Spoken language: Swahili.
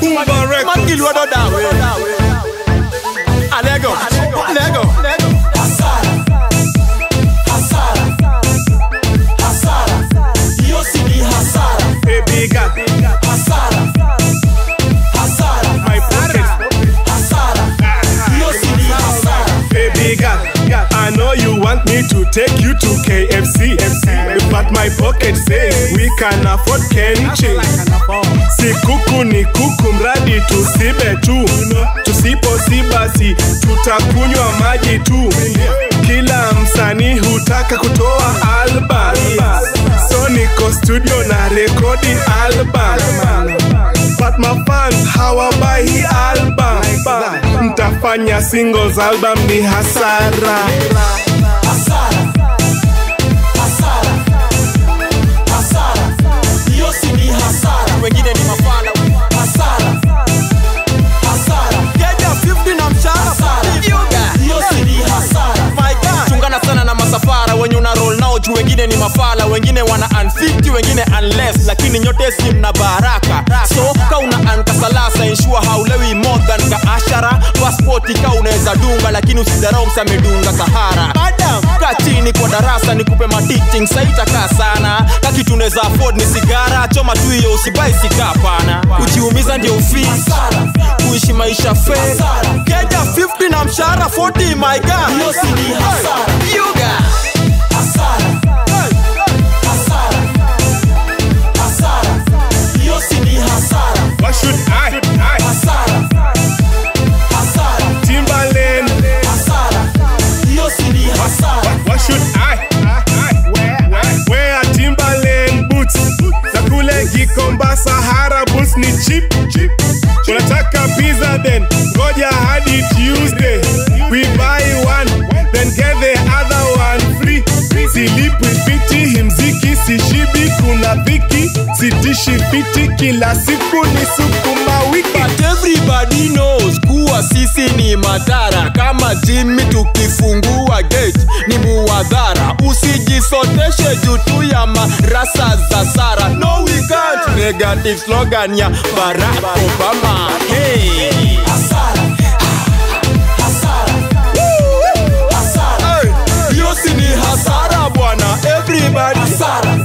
Boomba Records. Magilwado dawe. Alego. Alego. hasara hasara hasara hiyo si ni hasara Baby girl, hasara hasara my pocket. hasara hiyo si ni hasara Baby girl, I know you want me to take you to KFC. But my pocket says we can afford Kenchi. Si kuku ni kuku, mradi tusibe tu. Tusiposi basi tutakunywa maji tu. Kila msanii hutaka kutoa album, so niko studio na rekodi album. But my fans hawabai hii album. Mtafanya singles album ni hasara. hasara hasara hasara hiyo si ni hasara Wengine ni mafala. hasara hasara Keja 50 na mshahara. hasara Yoga. hiyo si ni hasara My God. chungana sana na masafara wenye una roll nao juu wengine ni mafala wengine wana unfit wengine unless lakini nyote si mna baraka so ka una ankasalasa ensure haulewi more than ka ashara passport ka unaweza dunga lakini usidharau msamedunga sahara madam ka chini kwa darasa nikupe mateaching saitakaa sana kaki tunaweza afford ni sigara choma tu hiyo usibai sikapana kujiumiza ndio ufisi hasara kuishi maisha fe Hasara. keja 50 na mshahara 40 my god hiyo si ni hasara Yoga. hasara hasara hasara hiyo si ni hasara What should I? I hasara hasara Timberland. hasara hiyo si ni hasara What should I? I wear, wear Timberland boots. Na kule Gikomba Sahara boots ni cheap. cheap. Unataka pizza then ngoja hadi Tuesday. We buy one then get the other one free. Silipi fiti himziki sishibi kuna dhiki sitishi fiti kila siku ni sukuma wiki. But everybody knows kuwa sisi ni madhara kama jimi tukifungua gate ni muwadhara usijisoteshe juu tu ya marasa za sara no we can't negative slogan ya barack obama hey. hasara hasara hasara Hey, hiyo si ni hasara bwana everybody hasara